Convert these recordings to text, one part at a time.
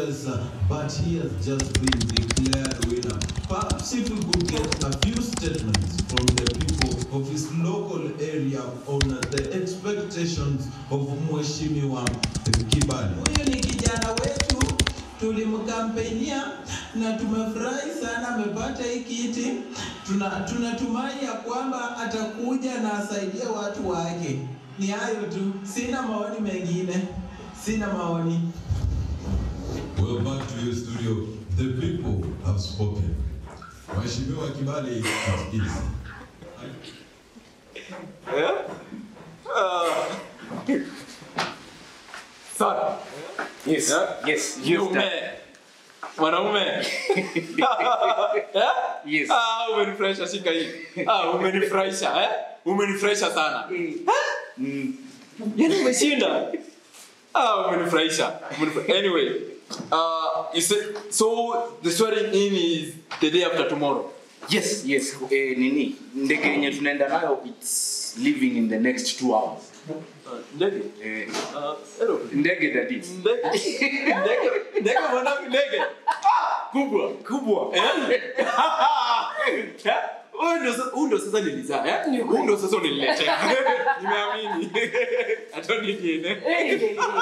yes, uh, but he has just been declared winner. Perhaps if we could get a few statements from the people of his local area on uh, the expectations of Mheshimiwa Kibali. Huyu ni kijana wetu, tulimkampenia na tumefurahi sana amepata hii kiti. Tuna tunatumai ya kwamba atakuja na asaidie watu wake. Ni hayo tu, sina maoni mengine, sina maoni. Well, back to you, studio. The people have spoken. Mheshimiwa Kibali, it is. Sana. Yes. Yeah? Yes. Yes. Mume. Mwanaume. Eh? Yes. Ah, umenifurahisha shika hii. Ah, umenifurahisha eh? Umenifurahisha sana. Mm. Yaani umeshinda. Ah, umenifurahisha. Umenifurahisha. Anyway, uh, you said, so the swearing in is the day after tomorrow. Yes, yes. Eh, nini? Ndege yenye tunaenda nayo it's leaving in the next two hours. Uh, ndege. Eh, Uh, aeroplane. ndege daddy. Ndege. Ndege. Ndege mwanangu ndege. Ah, kubwa. Kubwa. Eh? Eh? Huyu ndo sasa- huyu ndo sasa nilizaa eh? Huyu ndo sasa unaniletea. Nimeamini. Hata nikiene. Eh?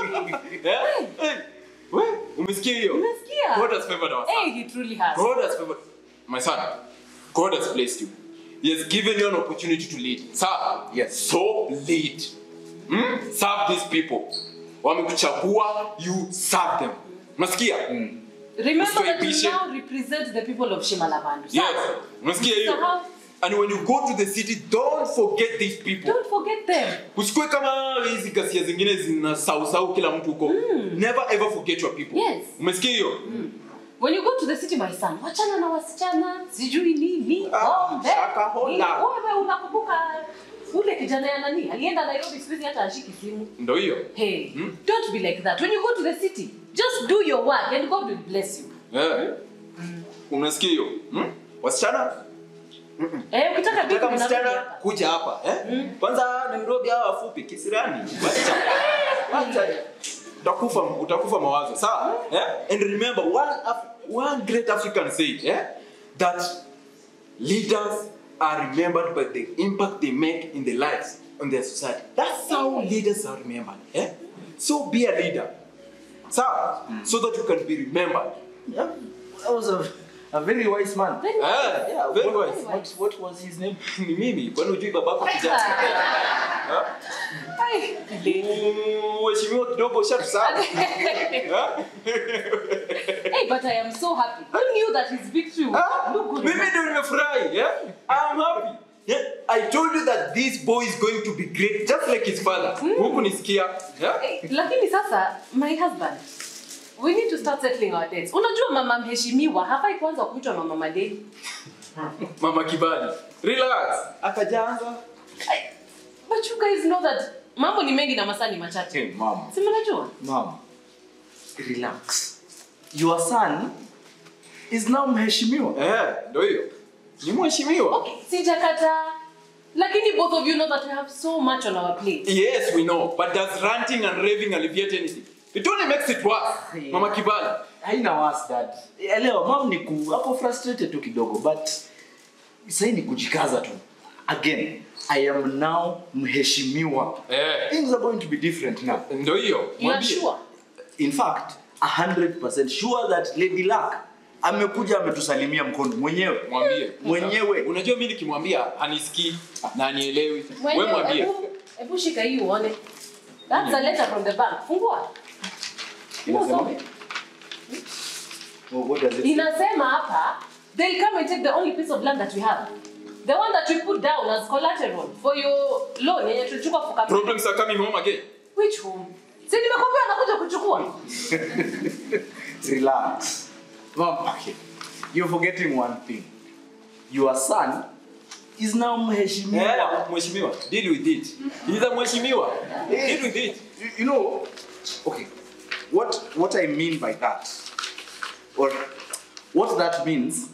Eh? We, umesikia hiyo? Umesikia? God has favored our son. Hey, he truly has. God has favored my son. God has blessed you. He has given you an opportunity to lead. Sir, Yes. so lead. Hmm? Serve these people. Wamekuchagua, you serve them. Unasikia? Remember that you Usiwaibishe. now represent the people of Shimalabandu. Yes. Unasikia hiyo? Sahau. And when you go to the city, don't forget these people. Don't forget them. Usikue kama hizi ghasia zingine zina sausau kila mtu huko. Never ever forget your people. Yes. Umesikia hiyo? When you go to the city, my son, wachana na wasichana, sijui nini, Ah, pombe. shaka hola. Ni- Wewe unakumbuka ule kijana ya nani? Alienda Nairobi siku hizi hata ashiki simu. Ndio hiyo. Hey, don't be like that. When you go to the city, just do your work and God will bless you. Eh. Unasikia hiyo? Hmm? Wasichana Eh, ukitaka bibi Nataka unarudi msichana hapa. kuja hapa eh? Kwanza Nairobi hawa wafupi kisirani. Wacha. Wacha. Utakufa utakufa mawazo. Sawa? Eh? And remember one Af- one great African said, eh? That leaders are remembered by the impact they make in the lives on their society. That's how leaders are remembered. Eh? So be a leader. Sawa? So that you can be remembered. Yeah, that was a, a very wise man. Very Eh? Yeah, Very what, wise. What, what was his name? Ni mimi, kwani hujui babako kijana? Eh? Ai, Mheshimiwa kidogo shatusahau. Eh? Hey, but I am so happy. Who knew that his victory would Ah, look good? Mimi ndio nimefurahi. Yeah? I'm happy. Yeah? I told you that this boy is going to be great just like his father. Huku nisikia. Yeah? Hey, lakini sasa my husband we need to start settling our debts unajua mama mheshimiwa hafai kwanza kuitwa mama madeni Mama Kibali. Relax. Akajaanza. Ay, but you guys know that mambo ni mengi na masaa ni machache Hey, mom. si mnajua Mom, relax. Your son is now mheshimiwa. Eh, ndio hiyo. Ni mheshimiwa. okay sijakataa lakini both of you know that we have so much on our plate Yes, we know. But does ranting and raving alleviate anything? It only makes it worse. Yeah. Mama Kibali. Haina was dad. Elewa, mom ni ku hapo frustrated tu kidogo but sasa ni kujikaza tu. Again, I am now mheshimiwa. Eh. Things are going to be different now. Ndio hiyo. you are Mwambie. sure In fact, 100% sure that Lady Luck amekuja ametusalimia mkono mwenyewe. Mwambie. Mwenyewe. Unajua mimi nikimwambia anisikii na anielewi. Wewe Mwenyewe, mwambie. hebu- hebu shika hii uone that's a letter from the bank fungua Inasema? Usome. Oh, what does it say? inasema hapa they'll come and take the only piece of land that we have the one that we put down as collateral for your loan yenye tulichukua for capital. Problems are coming home again. which home si nimekwambia anakuja kuchukua Relax. Mom, okay. You're forgetting one thing. Your son is now mheshimiwa. Yeah, mheshimiwa. Deal with it. He's a mheshimiwa. Deal with it. You- You know, okay. What what I mean by that, or what that means.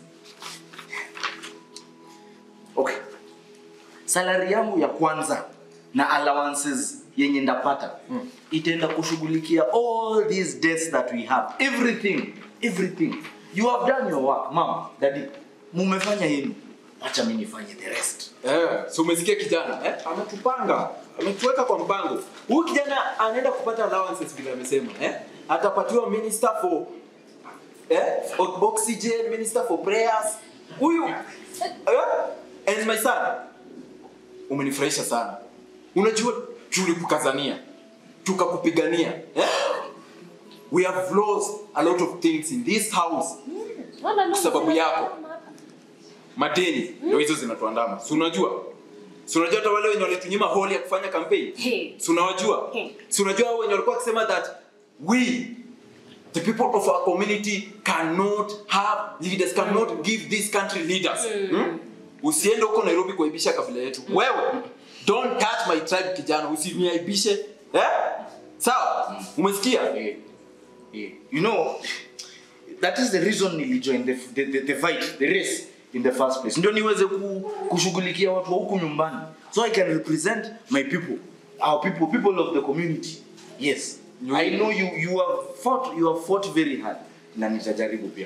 Okay. Salary yangu ya kwanza na allowances yenye ndapata itaenda kushughulikia all these debts that we have everything everything you have done your work mama daddy mumefanya yenu acha mimi nifanye the rest Eh, so umesikia kijana eh? ametupanga ametuweka kwa mpango huyu kijana anaenda kupata allowances vile amesema eh? atapatiwa minister for eh? o- oxygen minister for prayers huyu eh? and my son umenifurahisha sana unajua tulikukazania tukakupigania eh? we have lost a lot of things in this house Wala no, Sababu sina- yako. madeni ndio hizo zinatuandama si unajua si unajua hata wale wenye walitunyima holi ya kufanya campaign Hey. si unawajua Hey. si unajua hao wenye walikuwa wakisema that we the people of our community cannot have leaders cannot give this country leaders hmm? usiende huko nairobi kuaibisha kabila yetu wewe don't touch my tribe kijana usiniaibishe eh? sawa umesikia Yeah. Yeah. you know that is the reason nilijoin the, the, the, the fight the race in the first place ndio niweze ku, kushughulikia watu wa huku nyumbani so i can represent my people our people people of the community yes You- i know you you have fought you have fought very hard na nitajaribu pia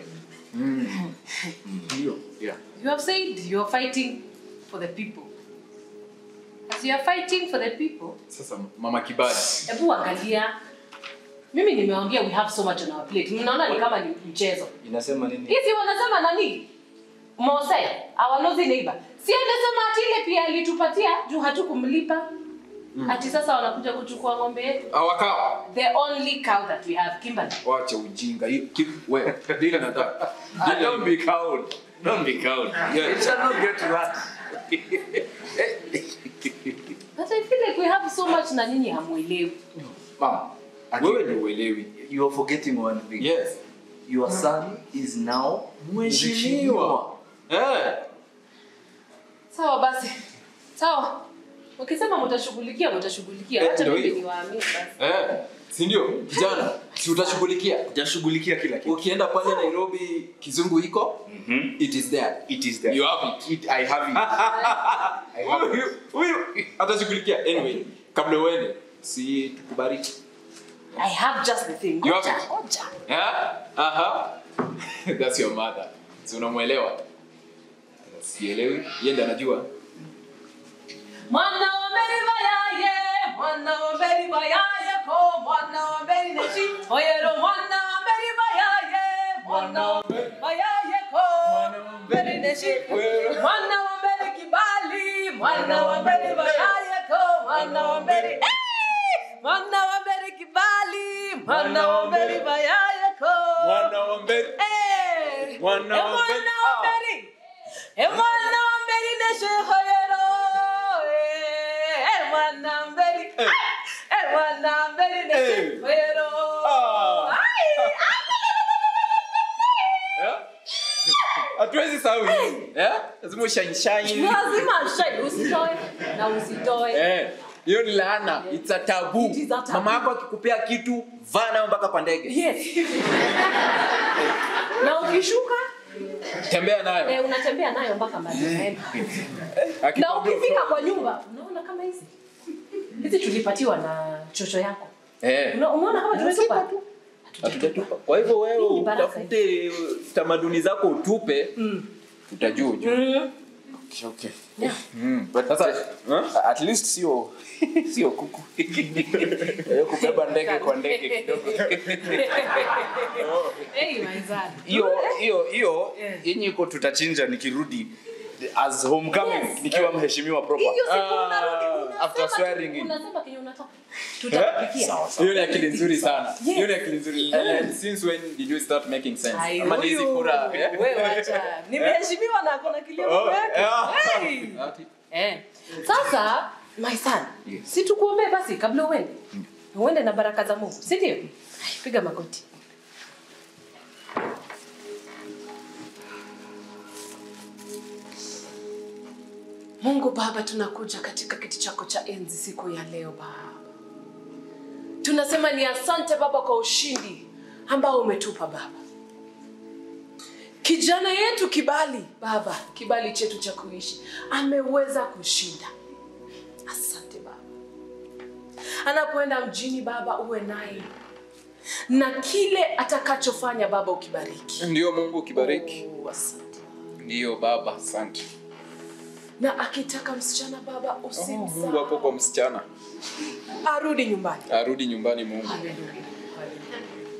ndio yeah You have said you are fighting for the people. As you are fighting for the people, sasa mama kibali hebu angalia. Mimi nimeongea we have so much on our plate. Mnaona ni kama ni mchezo. inasema nini Hizi wanasema nani? Mose, our nosy neighbor. Si anasema ati ile pia alitupatia juu hatukumlipa. Ati sasa wanakuja kuchukua ng'ombe yetu. awakawa The only cow that we have, Kimberly. wacha ujinga hiyo ki- wewe dile nataka Ah, don't be cowed don't be cowed Yeah. it shall not get to that But I feel like we have so much na nyinyi hamuelewi. mama wewe ndio uelewi you are forgetting one thing yes your son is now mheshimiwa eh Sawa basi. Sawa. Ukisema mtashughulikia mtashughulikia. Eh, Acha ndio mimi hiyo. niwaamini basi. eh si ndio kijana si utashughulikia jashughulikia kila kitu ukienda pale nairobi kizungu iko it is there it is there you have it it, i have it I have it. huyu huyu atashughulikia anyway kabla uende si tukubariki I have just the thing. You have Ngoja, it. ngoja. yeah aha that's your mother si unamwelewa sielewi yeye ndiye anajua Mwana wa Meri bayaye, mwana wa Meri bayaye ko, mwana wa Meri neshi. Oyero mwana wa Meri bayaye, mwana wa Meri bayaye ko, Meri neshi. Mwana wa Meri kibali, mwana wa Meri bayaye ko, mwana wa Meri eh! Mwana wa Meri kibali, mwana wa Meri bayaye ko. mwana wa mbele Eh! Mwana Eh, wa mwana Meri. wa Meri. Eh, mwana wa Meri neshi hoyero. Eh, eh, mwana wa Meri. Eh. Eh, mwana wa Meri neshi Eh. hoyero. Ah. Ai, Eh? hatuwezi sahau hii eh lazima ushine shine lazima shine, usitoe na usitoe. eh hiyo ni laana it's a taboo It is a taboo. mama yako akikupea kitu vaa nayo mpaka kwa ndege Yes. na ukishuka tembea nayo eh, unatembea nayo mpaka mahali unaenda. na Akikwambia ukifika utoe. kwa nyumba unaona kama hizi hizi tulipatiwa na chocho yako eh Una- umeona kama tumetupa hatujatupa kwa hivyo wewe Hii ni baraka. utafute tamaduni zako utupe utajua ujue Mm. okay Mm. sasa eh? at least sio sio kuku Eh, kubeba ndege kwa ndege kidogo Hey, my son. hiyo hiyo hiyo Yeah. yenye iko tutachinja nikirudi as homecoming Yes. nikiwa mheshimiwa proper Hiyo siku Ah, unarudi, unasema after tu- swearing in. unasema kenye unataka tutakupikia sawa sawa hiyo ni akili nzuri sana Yes. hiyo ni akili nzuri and since when did you start making sense Ai, ama ni hizi huyu, kura eh? wewe acha. nimeheshimiwa na akona kilio Oh, yake yeah. Hey. Ati? Eh. sasa my son Yes. si tukuombee basi kabla uende uende na baraka za mungu si ndio Ai, piga magoti mungu baba tunakuja katika kiti chako cha enzi siku ya leo baba tunasema ni asante baba kwa ushindi ambao umetupa baba kijana yetu kibali baba kibali chetu cha kuishi ameweza kushinda asante baba anapoenda mjini baba uwe naye na kile atakachofanya baba ukibariki ndio mungu ukibariki Oh, asante. ndio baba asante na akitaka msichana baba oh, mungu usimsahau hapo kwa msichana arudi nyumbani arudi nyumbani mungu Haleluya. Haleluya.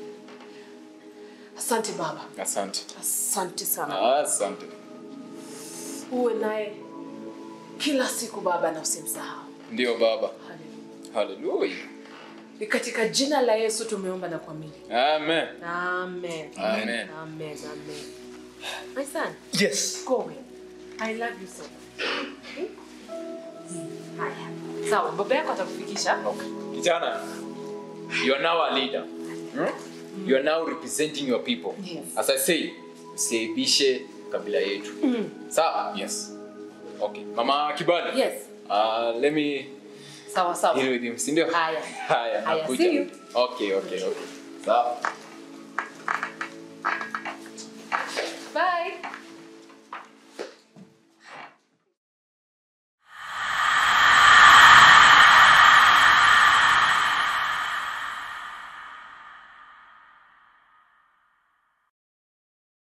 asante baba asante asante sana asante uwe naye kila siku baba na usimsahau ndio baba Haleluya. haleluya ni katika jina la yesu tumeomba na kuamini amen amen Amen. amen amen my son yes go away i love you so much Okay? haya sawa baba yako atakufikisha kijana you are now a leader hmm? you are now representing your people Yes. as i say usiaibishe kabila yetu Mm. sawa yes okay mama kibali yes uh, let me sawa sawa deal with him sindio Haya. haya Haya, nakuja see you. okay okay okay sawa